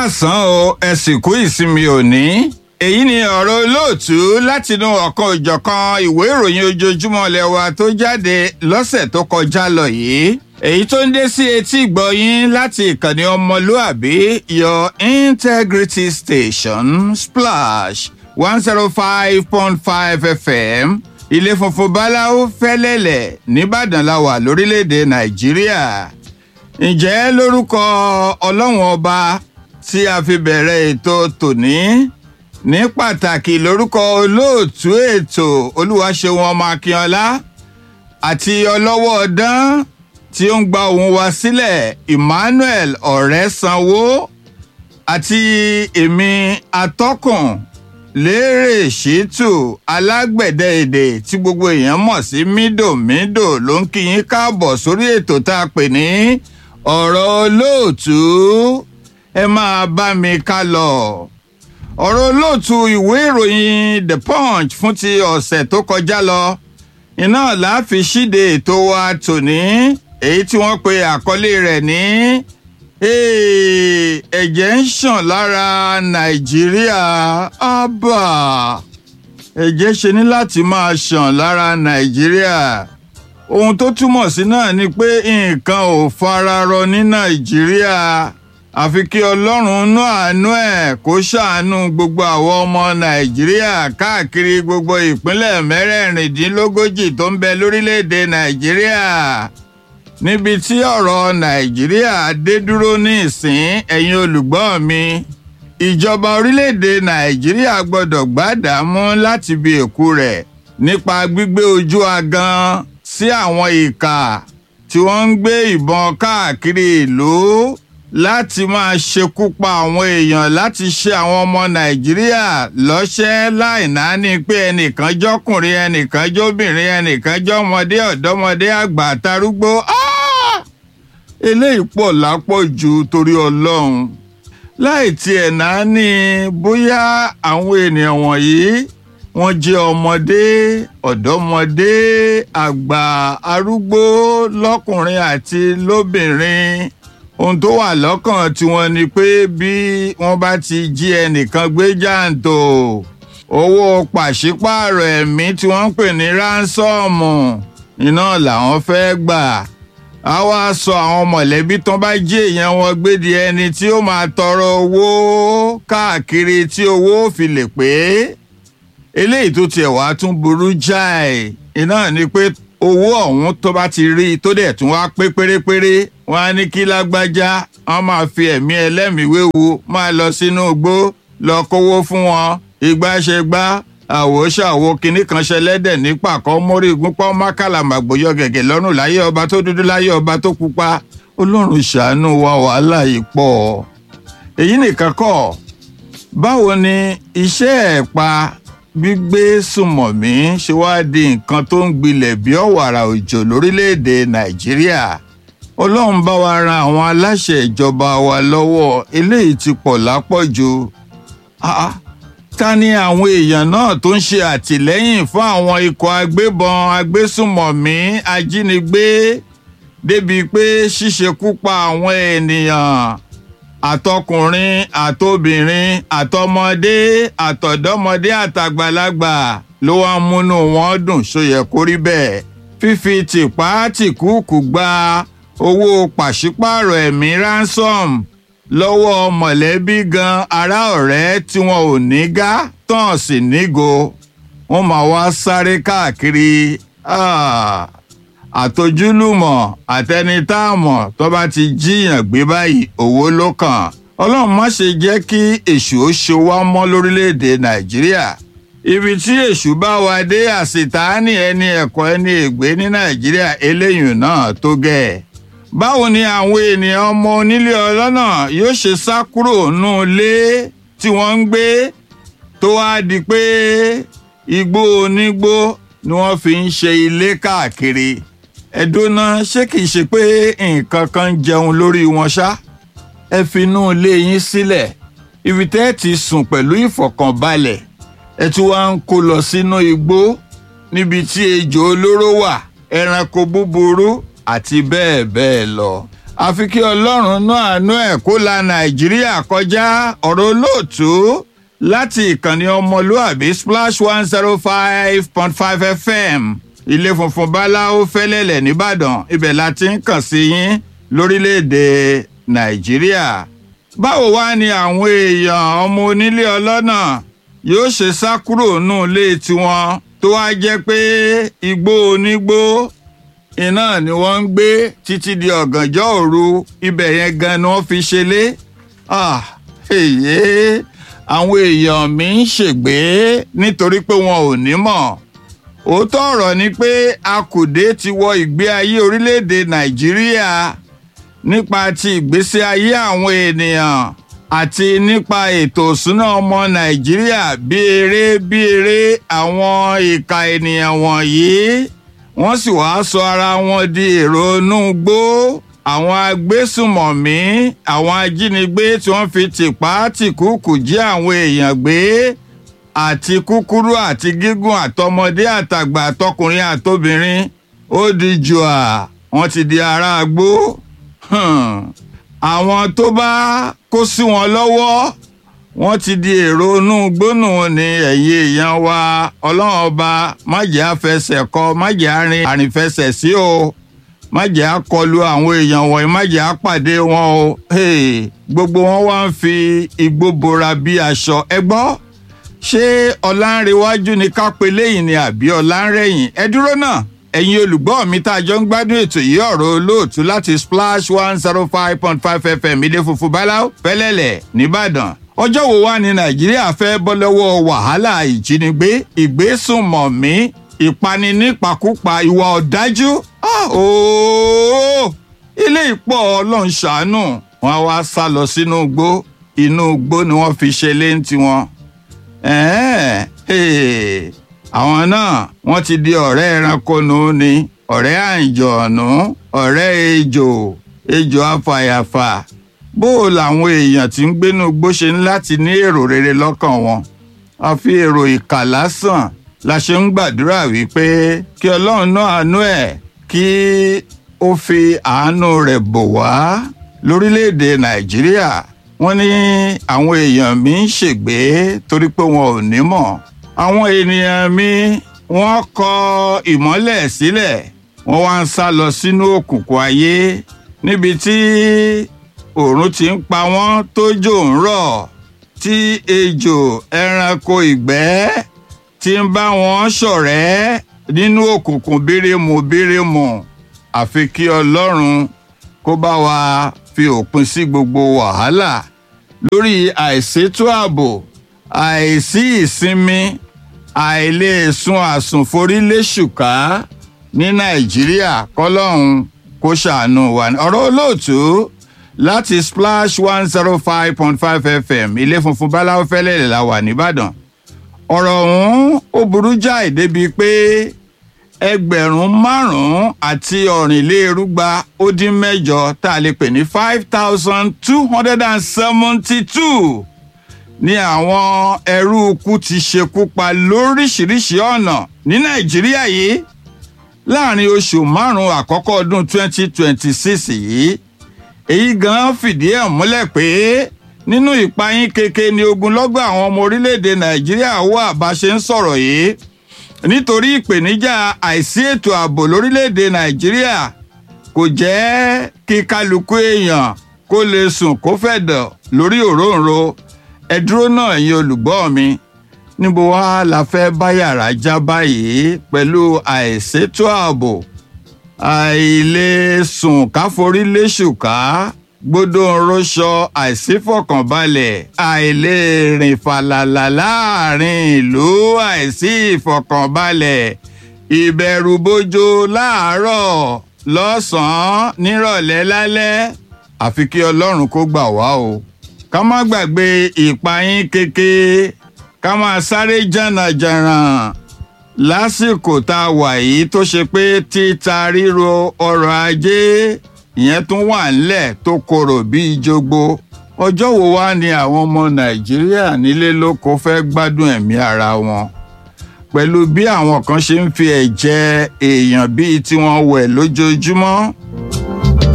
káàsán o ẹ sì kú ìsinmi òní èyí ni ọ̀rọ̀ olóòtú látinú ọ̀kan òjọ̀kan ìwé ìròyìn ojoojúmọ́ lẹ́wà tó jáde lọ́sẹ̀ tó kọjá lọ yìí èyí tó ń dé sí etí ìgbọ̀yìn láti ìkànnì ọmọlúàbí your integrity station splash one zero five point five fm ilé funfun báláwo fẹ́lẹ́lẹ̀ nìbàdàn la wà lórílẹ̀‐èdè nàìjíríà ǹjẹ́ lórúkọ ọlọ́run ọba tí a fi bẹ̀rẹ̀ ètò tòní ní pàtàkì lórúkọ olóòtú ètò olúwaṣeun ọmọ akínọlá àti ọlọ́wọ́ ọdán tí ó ń gba òun wá sílẹ̀ emmanuel ọ̀rẹ́sanwó àti èmi atọ́kùn lérè ṣètò alágbẹ̀dẹ èdè tí gbogbo èèyàn mọ̀ sí mídòmídò ló ń kí yín káàbọ̀ sórí ètò tá a pè ní ọ̀rọ̀ olóòtú ẹ máa bá mi ká lọ. ọ̀rọ̀ olóòtú ìwé ìròyìn the punch fún ti ọ̀sẹ̀ tó kọjá lọ iná láàfin ṣíde ètò wa tòní èyí tí wọ́n pe àkọlé rẹ̀ ní ẹ̀jẹ̀ ń ṣàn lára nàìjíríà ábà ẹ̀jẹ̀ ṣe ní láti máa ṣàn lára nàìjíríà ohun tó túmọ̀ sí náà ni pé nǹkan ò fararọ ní nàìjíríà àfi kí ọlọ́run nú àánú ẹ̀ kó ṣàánú gbogbo àwọn ọmọ nàìjíríà káàkiri gbogbo ìpínlẹ̀ mẹ́rẹ̀ẹ̀rìndínlógójì tó ń bẹ lórílẹ̀‐èdè nàìjíríà níbi tí ọ̀rọ̀ nàìjíríà dé dúró ní ìsín ẹ̀yin olùgbọ́ mi ìjọba orílẹ̀‐èdè nàìjíríà gbọ́dọ̀ gbádàámú láti bí èkú rẹ̀ nípa gbígbé ojú agan sí àwọn ìkà tí wọ́n ń gbé ìbọn káàkiri ìlú láti máa ṣekú pa àwọn èèyàn láti ṣe àwọn ọmọ nàìjíríà lọ́ṣẹ́ láì náání pé ẹnìkan jọkùnrin ẹnìkan jóbìnrin ẹnìkan jọmọdé ọ̀dọ́mọdé àgbà àtarúgbó eléyìí pọ̀ lápọ̀jù torí ọlọ́run láì tiẹ̀ náání bóyá àwọn ènìyàn wọ̀nyí wọ́n jẹ́ ọmọdé ọ̀dọ́mọdé àgbà arúgbó lọ́kùnrin àti lóbìnrin ohun tó wà lọ́kàn tiwọn ni pé bí wọ́n bá ti jí ẹnìkan gbé jàǹtò owó pàṣípààrọ̀ ẹ̀mí tí wọ́n ń pè ní ránsọ́ọ̀mù iná làwọn fẹ́ gbà á wá sọ àwọn mọ̀lẹ́bí tán bá jí èèyàn wọn gbé di ẹni tí ó máa tọrọ owó káàkiri tí owó fi lè pé eléyìí tó tiẹ̀ wá tún burú jáì iná ni pé owó ọ̀hún tó bá ti rí tó dẹ̀ tún wá pé pérépéré wọn á ní kí lágbájá wọn máa fi ẹ̀mí ẹlẹ́mìí wéwu máa lọ sínú igbó lọ kówó fún wọn ìgbà ṣe gbá àwò ṣàwo kinní kan ṣẹlẹ́dẹ̀ ní pàkọ́ mórí gúnpọ́ mákàlà màgbóyọ gẹ̀gẹ̀ lọ́rùn láyé ọba tó dúdú láyé ọba tó pupa ọlọ́run ṣàánú wa wàhálà yìí pọ̀ èyí nìkan kọ́ báwo ni iṣẹ́ ẹ̀ pa gbígbé sùmọ̀mí ṣe wá di nǹkan tó ń gbilẹ̀ bí ọ̀wàrà òjò lórílẹ̀‐èdè nàìjíríà ọlọ́run bá wa ran àwọn aláṣẹ ìjọba wa lọ́wọ́ eléyìí ti pọ̀ lápọ̀jù ta ni àwọn èèyàn náà tó ń ṣe àtìlẹ́yìn fún àwọn ikọ̀ agbébọn agbésùmọ̀mí ajínigbé débi pé ṣíṣekú pa àwọn ènìyàn àtọkùnrin àtobìnrin àtọmọdé àtọ̀dọ́mọdé àtàgbàlagbà ló wá ń múnú wọn dùn ṣóyẹ kó rí bẹ́ẹ̀ fífi tìpá tìkúùkù gba owó pàṣípààrọ̀ ẹ̀mí ransom lọ́wọ́ mọ̀lẹ́bí gan ará ọ̀rẹ́ tí wọn ò ní gá tán sì nígo wọn máa wá sáré káàkiri àtojúlùmọ̀ àtẹnitáàmọ̀ tó bá ti jíyàn gbé báyìí owó ló kàn ọlọ́run má ṣe jẹ́ kí èṣù ó ṣe wá mọ́ lórílẹ̀‐èdè nàìjíríà ibi tí èṣù bá wa dé àṣìtáàní ẹni ẹ̀kọ́ ẹni ègbé ní nàìjíríà eléyìí náà tó gẹ̀ ẹ́ báwo ni àwọn ènìyàn ọmọ onílé ọlọ́nà yóò ṣe sá kúrò nù ilé tí wọ́n ń gbé tó wá di pé igbó onígbó ni wọ́n fi ń ṣe ilé káàkiri ẹ̀dọ́nà ṣé kìí ṣe pé nǹkan kan jẹun lórí wọn ṣá ẹ fi inú ilé yín sílẹ̀ ibi tẹ́ ẹ ti sùn pẹ̀lú ìfọ̀kànbalẹ̀ ẹ tún wá ń kó lọ sínú igbó níbi tí ejò olóró wà ẹranko búburú àti bẹ́ẹ̀ bẹ́ẹ̀ lọ àfi kí ọlọ́run náà àánú ẹ̀ kó la nàìjíríà kọjá ọ̀rọ̀ olóòtú láti ìkànnì ọmọlúàbí splash one zero five point five fm ilé funfun báláwo fẹ́lẹ́lẹ̀ nìbàdàn ibẹ̀ la ti ń kàn sí yín lórílẹ̀‐èdè nàìjíríà báwo wá ni àwọn èèyàn ọmọ onílé ọlọ́nà yóò ṣe sá kúrò nù ilé tiwọn tó wá jẹ́ pé igbó onígbó iná ni wọ́n ń gbé títí di ọ̀gànjọ́ òru ibẹ̀ yẹn gan ni wọ́n fi ṣe lé èyí àwọn èèyàn mi ń ṣègbè nítorí pé wọn ò ní mọ̀ òótọ́ ọ̀rọ̀ ni pé akùdé ti wọ ìgbé ayé orílẹ̀-èdè nàìjíríà nípa ti ìgbésí ayé àwọn ènìyàn àti nípa ètò ìṣúná ọmọ nàìjíríà bí eré bí eré àwọn ìka ènìyàn wọ̀nyí wọ́n sì wáá sọ ara wọn di èrò inú gbó àwọn agbésùmọ̀mí àwọn ajínigbé tí wọ́n fi tìpá tìkúùkù jí àwọn èèyàn gbé àti kúkúrú àti gígùn àtọmọdé àtàgbà àtọkùnrin àtobìnrin ó di jùà wọ́n ti di ará gbó àwọn tó bá kó sí wọn lọ́wọ́ wọ́n ti di èrò inú gbónú ní ẹ̀yìn èèyàn wa ọlọ́run ọba májẹ̀ àfẹsẹ̀ kọ májẹ̀ àárín àrìnfẹsẹ̀ sí o májẹ̀ àkọlù àwọn èèyàn wọ̀nyí májẹ̀ àpàdé wọn o gbogbo wọn wá ń fi igbó bora bí aṣọ ẹ gbọ́ ṣé ọ̀làǹrẹ̀wájú ni ká pe léyìn ni àbí ọ̀làǹrẹ̀yìn ẹ dúró náà ẹ̀yin olùgbọ́ mi tá a jọ ń gbádùn ètò yìí ọ̀rọ̀ olóòtú láti splash one zero five point five fm ilé funfun báláú fẹ́lẹ́lẹ̀ nìbàdàn ọjọ́ wo wá ní nàìjíríà fẹ́ bọ́ lọ́wọ́ wàhálà ìjínigbé ìgbésùnmọ̀mí ìpani nípakúpa ìwà ọ̀dájú ilé ìpọ̀ ọlọ́run ṣàánú wọn wá sá lọ sínú igbó inú igbó ni wọ́n fi ṣe lé tiwọn àwọn náà wọ́n ti di ọ̀rẹ́ ẹranko nù ni ọ̀rẹ́ àǹjọ̀nù ọ̀rẹ́ ejò ejò afàyàfà bó o làwọn èèyàn tí ń gbénú igbó ṣe ń láti ní èrò rere lọ́kàn wọn àfi èrò ìkà lásán la ṣe ń gbàdúrà wípé kí ọlọ́run náà àánú ẹ̀ kí ó fi àánú rẹ̀ bò wá lórílẹ̀‐èdè nàìjíríà wọ́n ní àwọn èèyàn mi ń ṣègbé torí pé wọn ò ní mọ̀ àwọn ènìyàn mi wọ́n kọ ìmọ́lẹ̀ sílẹ̀ wọ́n wá ń sá lọ sínú òkùnkùn ayé níbi tí òòrùn ti ń pa wọ́n tójò ń rọ̀ tí ejò ẹranko ìgbẹ́ ti ń bá wọn ṣọ̀rẹ́ nínú òkùnkùn bírímù bírímù àfi kí ọlọ́run kó bá wa fi òpin sí gbogbo wàhálà lórí àìsétò ààbò àìsí ìsinmi àìlèsùn àsùnforíléṣùká ní nàìjíríà kọlọ́hún kó ṣàánú wa ọ̀rọ̀ olóòtú láti splash one zero five point five fm ilé funfun báláwo fẹ́lẹ́ la wà nìbàdàn ọ̀rọ̀ ọ̀hún ó burú jáì débi pé ẹgbẹ̀rún márùn-ún àti ọ̀rìnlérúgba ó dín mẹ́jọ tá a lè pè ní five thousand two hundred and seventy two ní àwọn ẹrú ikú ti ṣekú pa lóríṣiríṣi ọ̀nà ní nàìjíríà yìí láàrin oṣù márùn-ún àkọ́kọ́ ọdún twenty twenty six yìí èyí gan fìdí ẹ̀ múlẹ̀ pé nínú ìpayín keke ni ogunlọ́gọ̀ àwọn ọmọ orílẹ̀-èdè nàìjíríà wà bá ṣe ń sọ̀rọ̀ yìí nítorí ìpèníjà àìsí ètò ààbò lórílẹ̀-èdè nàìjíríà kò jẹ́ kí kálukú èèyàn kó lè sùn kó fẹ̀dọ̀ lórí òróǹro ẹ dúró náà ẹ̀yin olùgbọ́ mi níbo wá la fẹ́ bá yàrá já báyìí pẹ̀lú àìsétò ààbò àìlèsùn káforí léṣùká gbódò ńrọṣọ àìsífọ̀kànbalẹ̀ àìlèrìn fàlàlà láàrin ìlú àìsí ìfọ̀kànbalẹ̀ ìbẹ̀rùbojo láàárọ̀ lọ́sàn-án nírọ̀lẹ́ lálẹ́ àfi kí ọlọ́run kó gbà wá o ká má gbàgbé ìpayín keke ká máa sáré jànàjànà lásìkò tá a wà yìí tó ṣe pé títa ríro ọrọ̀ ajé ìyẹn tún wà ńlẹ̀ tó korò bíi jogbo ọjọ́ wo wá ni àwọn ọmọ nàìjíríà nílé lóko fẹ́ gbádùn ẹ̀mí ara wọn pẹ̀lú bí àwọn kan ṣe ń fi ẹ̀jẹ̀ èèyàn bíi tiwọn wẹ̀ lójoojúmọ́